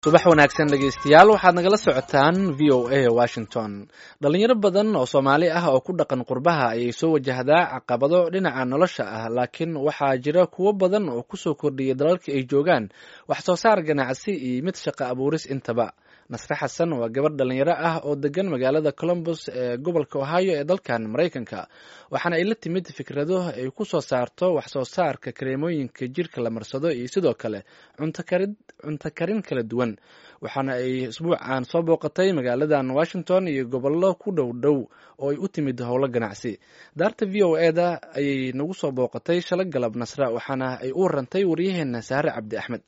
subax wanaagsan dhegeystayaal waxaad nagala socotaan v o a washington dhalinyaro badan oo soomaali ah oo ku dhaqan qurbaha ayay soo wajahdaa caqabado dhinaca nolosha ah laakiin waxaa jira kuwo badan oo kusoo kordhiyay dalalka ay joogaan wax soo saar ganacsi iyo mid shaqo abuuris intaba nasre xasan waa gabadh dhalinyaro ah oo degan magaalada colombus ee gobolka ohio ee dalkan maraykanka waxaana ay la timid fikrado ay ku soo saarto wax soo saarka kareemooyinka jirka la marsado iyo sidoo kale cunto karin kala duwan waxaana ay isbuucan soo booqatay magaaladan washington iyo gobollo ku dhow dhow oo ay u timid howlo ganacsi daarta v o e da ayay nagu soo booqatay shala galab nasra waxaana ay u warantay waryaheena saare cabdi axmed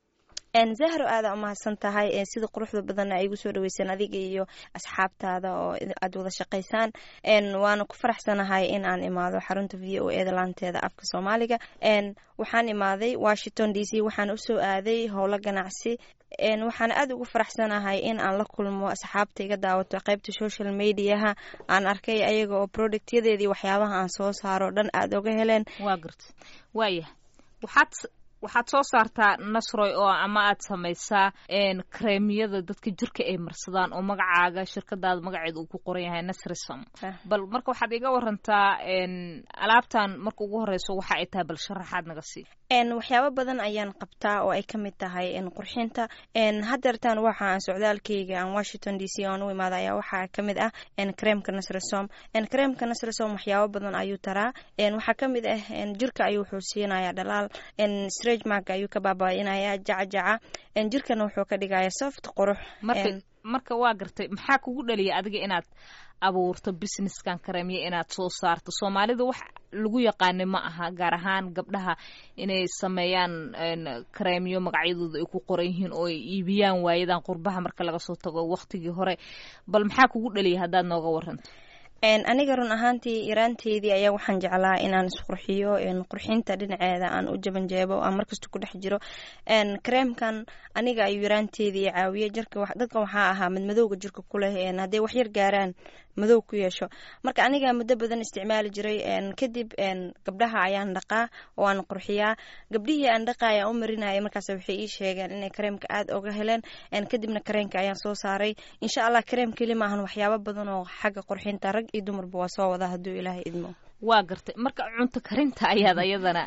zahro aada umahadsan tahay sida quruxda badanna ay igu soo dhaweyseen adiga iyo asxaabtaada oo aad wada shaqaysaan waana ku faraxsanahay in aan imaado xarunta v o eda laanteeda afka soomaaliga waxaan imaaday washington d c waxaan usoo aaday howlo ganacsi waxaan aada ugu faraxsanahay in aan la kulmo asxaabta iga daawato qeybta social mediaha aan arkay ayaga oo productyadeedii waxyaabaha aan soo saaro dhan aada oga heleen waa garta waaya waxaad waxaad soo saartaa nasroy oo ama aad samaysaa kareemiyada dadka jirka ay marsadaan oo magacaaga shirkadaada magaceeda uu ku qoran yahay nasrisom bal marka waxaad iga warantaa alaabtan marka ugu horeyso waxa ay tahay bal sharaxaad naga sii waxyaabo badan ayaan qabtaa oo ay ka mid tahay qurxinta hadeertaan waxa aan socdaalkeyga aan washington d c aan u imaada ayaa waxaa ka mid ah kareemka nasrisom kareemka nasrisom waxyaabo badan ayuu taraa waxaa ka mid ah jirka ayuu wuxuu siinaya dhalaal mark ayuu ka baaba'inaya jacajaca jirkana wuxuu ka dhigaya soft qurux marka waa gartay maxaa kugu dhaliya adiga inaad abuurto businesskan kareemya inaad soo saarto soomaalida wax lagu yaqaana ma aha gaar ahaan gabdhaha inay sameeyaan kareemyo magacyadooda ay ku qoran yihiin oo ay iibiyaan waayadan qurbaha marka laga soo tago waqtigii hore bal maxaa kugu dhaliya haddaad nooga waranto aniga run ahaantii yaraanteydii ayaa waxaan jeclaa inaan isqurxiyo qurxinta dhinaceeda aan u jabanjeebo aan markasta ku dhex jiro kareemkan aniga ayuu yaraanteedii caawiye jirka dadka waxaa ahaa madmadowga jirka kuleh hadday waxyar gaaraan madow ku yeesho marka aniga muddo badan isticmaali jiray kadib gabdhaha ayaan dhaqaa oo aan qurxiyaa gabdhihii aan dhaqaa ayaan u marinaya markaas waxay ii sheegeen inay kareemka aada oga heleen kadibna kareenka ayaan soo saaray insha allah kareem keli maahan waxyaabo badan oo xagga qurxinta rag iyo dumarba waa soo wada hadduu ilaahay idmo waa gartay marka cunto karinta ayaad ayadana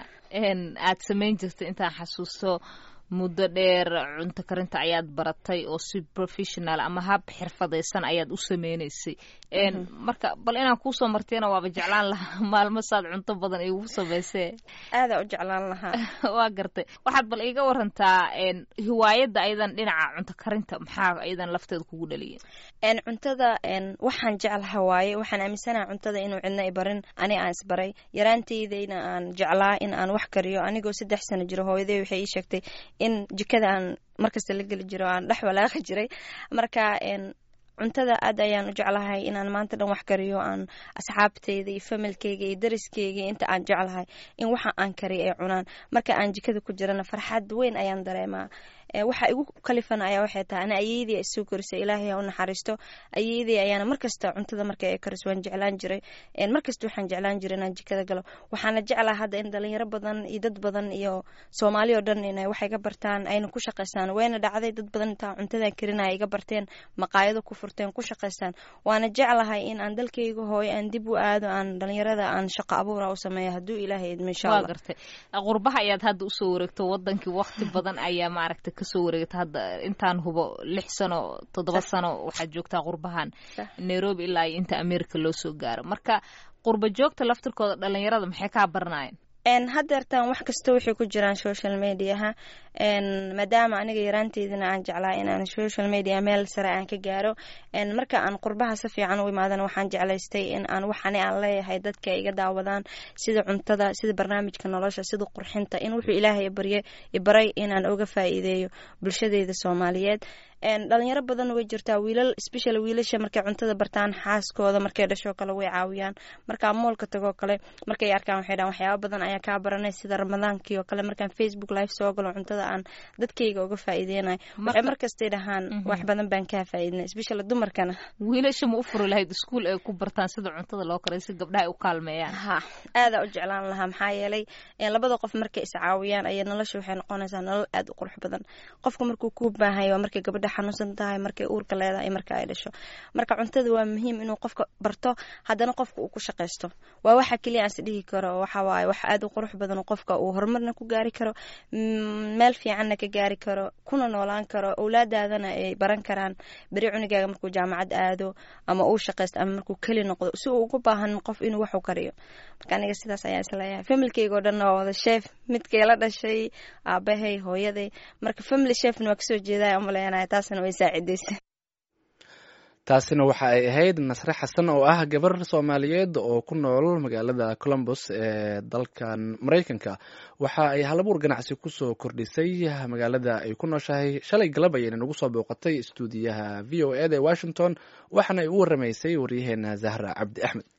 aad samayn jirtay intaan xasuusto muddo dheer cunto karinta ayaad baratay oo si professional ama hab xirfadaysan ayaad u sameynaysay marka bal inaan kuusoo martiyana waaba jeclaan lahaa maalmo saad cunto badan igu samaysee aadaa u jeclaan lahaa waa gartay waxaad bal iiga warantaa hiwaayadda ayadan dhinaca cunto karinta maxaa ayadan lafteeda kugu dhaliyeen cuntada waxaan jeclaha waaye waxaan aaminsanaha cuntada inuu cidna i barin ani aan isbaray yaraanteydayna aan jeclaa in aan wax kariyo anigoo saddex sano jiro hooyaday waxay ii sheegtay in jikada aan markasta la geli jiro aan dhex walaaqi jiray marka cuntada aad ayaan u jeclahay inaan maanta dhan wax kariyo aan asxaabteyda iyo familkeyga iyo dariskeyga inta aan jeclahay in waxa aan kariyo ay cunaan marka aan jikada ku jirana farxad weyn ayaan dareemaa waxa igu kalifan ayaa waxay tahay ana ayeydii ay soo korisay ilaahay ha u naxariisto ayeydii ayaana markasta cuntada marka ay kariso waan jeclaan jiray markasta waxaan jeclaan jiray inaan jikada galo waxaana jeclaa hadda in dhalinyaro badan iyo dad badan iyo soomaali oo dhan inay wax iga bartaan ayna ku shaqaystaan wayna dhacday dad badan intaa cuntadan karinaya iga barteen maqaayado ku furteen ku shaqaystaan waana jeclahay in aan dalkayga hooyo aan dib u aado aan dhalinyarada aan shaqo abuura u sameeyo hadduu ilaahay idmo insha allah gartay qurbaha ayaad hadda usoo wareegto wadankii waqti badan ayaa maaragtay kasoo wareegta hadda intaan hubo lix sano toddoba sano waxaad joogtaa qurbahan nairobi ilaa iyo inta america loo soo gaaro marka qurba joogta laftirkooda dhalinyarada maxay kaa baranayeen hadeertaan wax kasta waxay ku jiraan social mediaha maadaama aniga yaraanteydina aan jeclaa inaan social media meel sare aan ka gaaro marka aan qurbaha si fiican u imaadana waxaan jeclaystay in aan waxani aan leeyahay dadka iga daawadaan sida cuntada sida barnaamijka nolosha sida qurxinta in wuxuu ilaahay barye ibaray inaan uga faa'iideeyo bulshadeyda soomaaliyeed dhalinyaro badan way jirtaa wiilal special wiilasha markay cuntada bartaan xaaskooda markay dhashoo kale way caawiyaan markaa moolka tagoo kale markay arkaan waxay dhahan waxyaaba badan ayaa kaa baranay sida ramadaankii oo kale markaan facebook live soo galo cuntada aan dadkayga uga faa'iideynayo waxay markastay dhahaan wax badan baan kaa faa'iidinay especially dumarkana wiilasha ma u furi lahayd iskuul ay ku bartaan sida cuntada loo karay si gabdhaha ay u kaalmeeyaan ha aadaa u jeclaan lahaa maxaa yeelay labada qof markay iscaawiyaan ayaa nolosha waxay noqonaysaa nolol aad u qurux badan qofka markuu kuu baahayo waa markay gabadha xanuunsan tahay markay uurka leedahay iyo marka ay dhasho marka cuntada waa muhiim inuu qofka barto haddana qofka uu ku shaqaysto waa waxa keliya aan is dhihi karo waxa waaye wax aad u qurux badan qofka uu horumarna ku gaari karo meel fiicanna ka gaari karo kuna noolaan karo owlaadaadana ay baran karaan beri cunigaaga markuu jaamacad aado ama uu shaqaysto ama markuu keli noqdo si uu ugu baahan qof inuu wax u kariyo marka aniga sidaas ayaan isleeyahay familkayga oo dhan waa wada sheef midkay la dhashay aabahay hooyaday marka family chefna waa kasoo jeedaya umaleynaya taasna way saacidaysa taasina waxa ay ahayd nasre xasan oo ah gabar soomaaliyeed oo ku nool magaalada columbus ee dalkan maraykanka waxa ay halabuur ganacsi kusoo kordhisay magaalada ay ku nooshahay shalay galab ayayna nagu soo booqatay istuudiyaha v o eda ee washington waxaana ay u waramaysay waryaheena zahra cabdi axmed